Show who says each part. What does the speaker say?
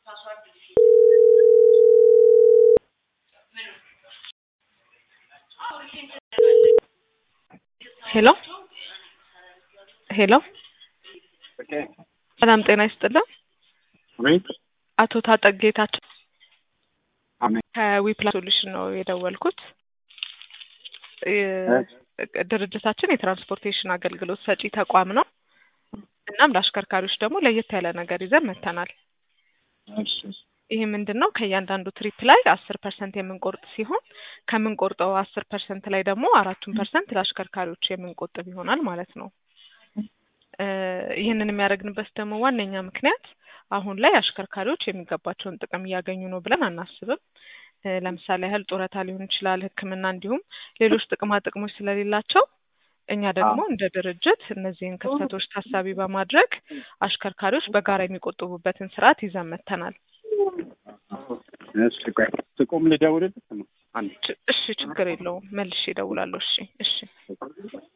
Speaker 1: ሄሎ ሄሎ ሰላም ጤና ይስጥልን።
Speaker 2: አቤት
Speaker 1: አቶ ታጠቅ ጌታቸው
Speaker 2: አሜን።
Speaker 1: ከዊፕላ ሶሉሽን ነው የደወልኩት። የ- ድርጅታችን የትራንስፖርቴሽን አገልግሎት ሰጪ ተቋም ነው። እናም ለአሽከርካሪዎች ደግሞ ለየት ያለ ነገር ይዘን መጥተናል።
Speaker 2: እሺ
Speaker 1: ይህ ምንድን ነው? ከእያንዳንዱ ትሪፕ ላይ አስር ፐርሰንት የምንቆርጥ ሲሆን ከምንቆርጠው አስር ፐርሰንት ላይ ደግሞ አራቱን ፐርሰንት ለአሽከርካሪዎች የምንቆጥብ ይሆናል ማለት ነው። እ ይህንን የሚያደርግንበት ደግሞ ዋነኛ ምክንያት አሁን ላይ አሽከርካሪዎች የሚገባቸውን ጥቅም እያገኙ ነው ብለን አናስብም። እ ለምሳሌ ያህል ጡረታ ሊሆን ይችላል፣ ሕክምና እንዲሁም ሌሎች ጥቅማ ጥቅሞች ስለሌላቸው እኛ ደግሞ እንደ ድርጅት እነዚህን ክፍተቶች ታሳቢ በማድረግ አሽከርካሪዎች በጋራ የሚቆጥቡበትን ስርዓት ይዘን መጥተናል።
Speaker 2: እሺ ቆይ ስቆም ልደውልልህ ነው አንድ
Speaker 1: ች- እሺ ችግር የለውም መልሼ እደውላለሁ። እሺ እሺ